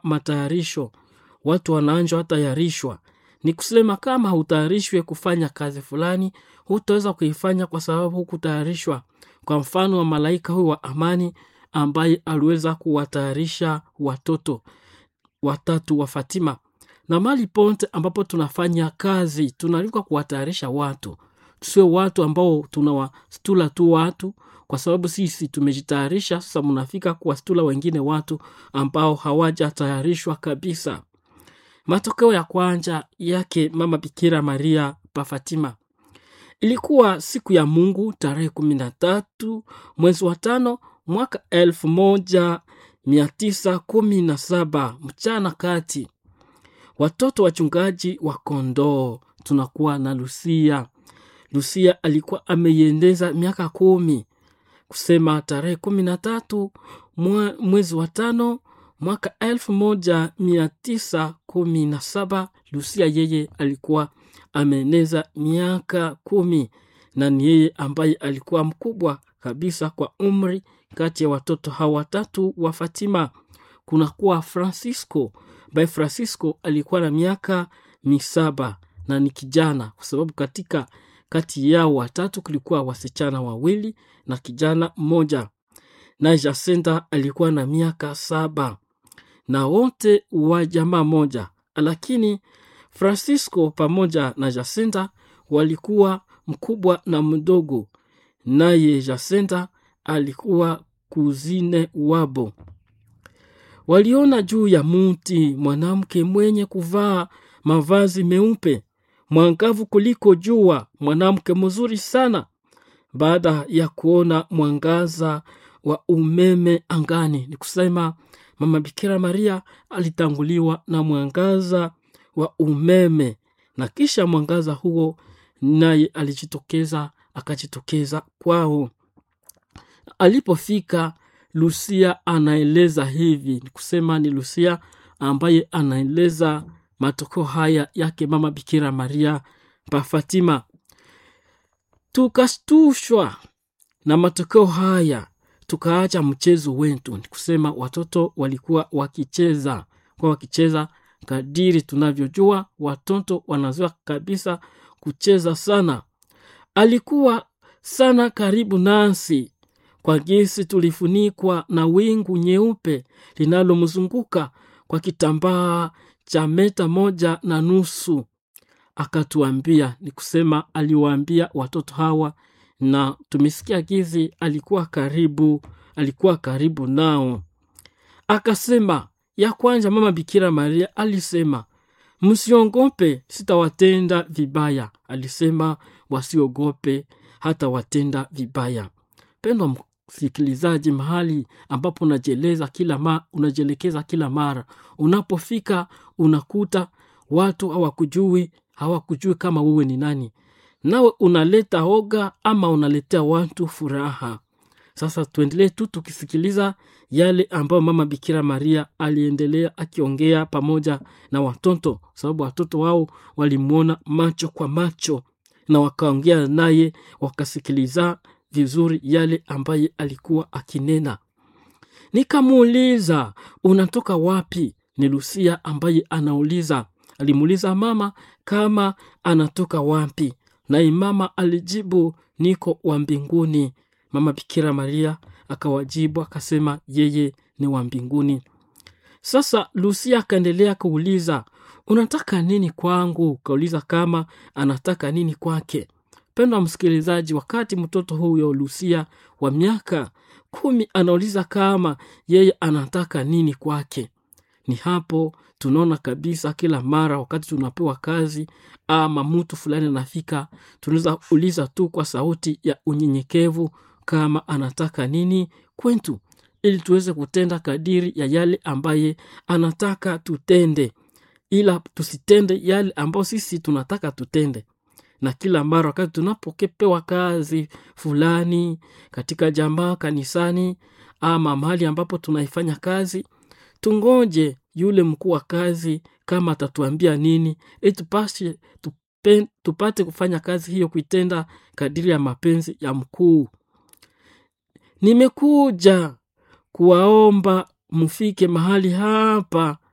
matayarisho watu wanaanja watayarishwa ni kusema kama hutayarishwe kufanya kazi fulani hutaweza kuifanya kwa sababu hukutayarishwa kwa mfano wa malaika huyu wa amani ambaye aliweza kuwatayarisha watoto watatu wa fatima na mali ponte ambapo tunafanya kazi tunaalikwa kuwatayarisha watu sio watu ambao tunawastula tu watu kwa sababu sisi tumejitayarisha sasa mnafika kuwastula wengine watu ambao hawajatayarishwa kabisa matokeo ya kwanza yake mama bikira maria pa fatima ilikuwa siku ya mungu tarehe kumi na tatu mwezi wa tano mwaka elfu moja mia tisa kumi na saba mchana kati watoto wachungaji wa kondoo tunakuwa na lusia lusia alikuwa ameiendeza miaka kumi kusema tarehe kumi na tatu mwe- mwezi wa tano mwaka elfu moja mia tisa kumi na saba lusia yeye alikuwa ameeneza miaka kumi na ni yeye ambaye alikuwa mkubwa kabisa kwa umri kati ya watoto hawa watatu wa fatima kunakuwa francisco ambaye francisco alikuwa na miaka misaba na ni kijana kwa sababu katika kati yao watatu kulikuwa wasichana wawili na kijana mmoja na jacinta alikuwa na miaka saba na wote wa jamaa moja lakini francisco pamoja na jacinta walikuwa mkubwa na mdogo naye jacinta alikuwa kuzine wabo waliona juu ya muti mwanamke mwenye kuvaa mavazi meupe mwangavu kuliko jua mwanamke mzuri sana baada ya kuona mwangaza wa umeme angani ni kusema mama bikira maria alitanguliwa na mwangaza wa umeme na kisha mwangaza huo naye alijitokeza akajitokeza kwao alipofika lusia anaeleza hivi ni kusema ni lusia ambaye anaeleza matokeo haya yake mama bikira maria pa fatima tukastushwa na matokeo haya tukaacha mchezo wetu ni kusema watoto walikuwa wakicheza kwa wakicheza kadiri tunavyojua watoto wanazoea kabisa kucheza sana alikuwa sana karibu nasi kwa jinsi tulifunikwa na wingu nyeupe linalomzunguka kwa kitambaa cha meta moja na nusu akatuambia ni kusema aliwaambia watoto hawa na tumesikia gizi alikuwa karibu alikuwa karibu nao akasema ya kwanza mama bikira maria alisema msiongope sitawatenda vibaya alisema wasiogope hata watenda vibaya pendwa msikilizaji mahali ambapo unajeleza kila ma, unajielekeza kila mara unapofika unakuta watu hawakujui hawakujui kama wewe ni nani nawe unaleta oga ama unaletea watu furaha sasa tuendelee tu tukisikiliza yale ambayo mama bikira maria aliendelea akiongea pamoja na watoto sababu watoto wao walimwona macho kwa macho na wakaongea naye wakasikiliza vizuri yale ambaye alikuwa akinena nikamuuliza unatoka wapi ni lusia ambaye anauliza alimuuliza mama kama anatoka wapi naye mama alijibu niko wa mbinguni mama bikira maria akawajibu akasema yeye ni wa mbinguni sasa lusia akaendelea kuuliza unataka nini kwangu kauliza kama anataka nini kwake pendwa msikilizaji wakati mtoto huyo lusia wa miaka kumi anauliza kama yeye anataka nini kwake ni hapo tunaona kabisa kila mara wakati tunapewa kazi ama mtu fulani anafika tunaweza uliza tu kwa sauti ya unyenyekevu kama anataka nini kwetu ili tuweze kutenda kadiri ya yale ambaye anataka tutende ila tusitende yale ambayo sisi tunataka tutende na kila mara wakati tunapokepewa kazi fulani katika jamaa kanisani ama mahali ambapo tunaifanya kazi tungoje yule mkuu wa kazi kama atatuambia nini ili tupashe tupe, tupate kufanya kazi hiyo kuitenda kadiri ya mapenzi ya mkuu nimekuja kuwaomba mfike mahali hapa